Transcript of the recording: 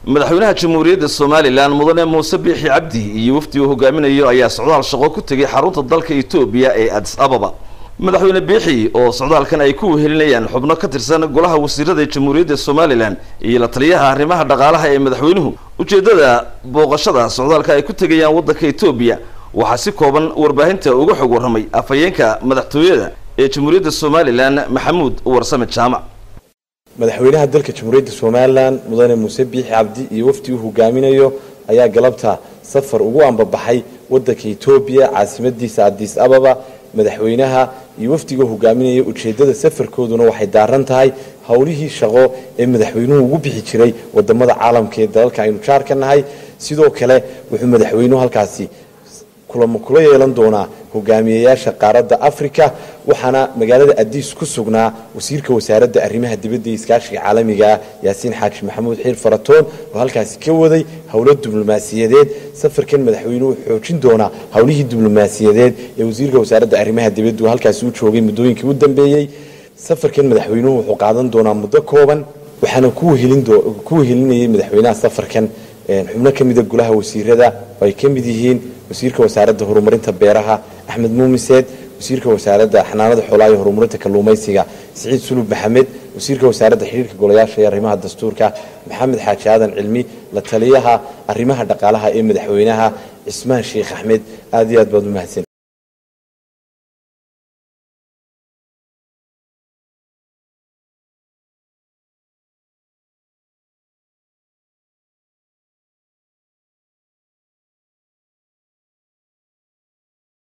madaxweynaha jamhuuriyadda somalilan mudane muuse biixi cabdi iyo wafdi uu hogaaminayo ayaa socdaal shaqo ku tegay xarunta dalka etoobiya ee adis ababa madaxweyne biixi oo socdaalkan ay ku wehelinayaan xubno ka tirsan golaha wasiirada jamhuuriyadda somalilan iyo la taliyaha arrimaha dhaqaalaha ee madaxweynuhu ujeeddada booqashada socdaalka ay ku tegayaan waddanka etoobiya waxaa si kooban warbaahinta uga xog warramay afhayeenka madaxtooyada ee jamhuuriyadda somalilan maxamuud warsame jaamac madaxweynaha dalka jamhuuriyadda somalilan mudane muuse biixi cabdi iyo wafdi uu hogaaminayo ayaa galabta safar ugu ambabaxay waddanka etoobiya caasimadiisa adis ababa madaxweynaha iyo wafdiga hogaaminaya ujeedada safarkooduna waxay daaran tahay howlihii shaqo ee madaxweynuhu ugu bixi jiray wadamada caalamka ee dalalka aynu jaar ka nahay sidoo kale wuxuu madaxweynuhu halkaasi kulamo kula yeelan doonaa hogaamiyayaasha qaaradda africa waxaana magaalada adiis ku sugnaa wasiirka wasaaradda arrimaha dibadda iyo iskaashiga caalamiga yaasiin xaaji maxamuud xiir faratoon oo halkaasi ka waday howlo diblomaasiyadeed safarkan madaxweynuhu xoojin doonaa howlihii diblomaasiyadeed ee wasiirka wasaaradda arrimaha dibaddu halkaasi u joogay muddooyinkii u dambeeyey safarkan madaxweynuhu wuxuu qaadan doonaa muddo kooban waxaana ku wehelinayay madaxweynaha safarkan xubno ka mida golaha wasiirada oo ay ka mid yihiin wasiirka wasaaradda horumarinta beeraha axmed muumiseed wasiirka wasaaradda xanaanada xoolaha iyo horumarinta kalluumaysiga siciid sulub maxamed wasiirka wasaaradda xidhiirka golayaasha iyo arrimaha dastuurka maxamed xaaji aadan cilmi la taliyaha arrimaha dhaqaalaha ee madaxweynaha cismaan sheekh axmed aad iyo aad baad u mahadsan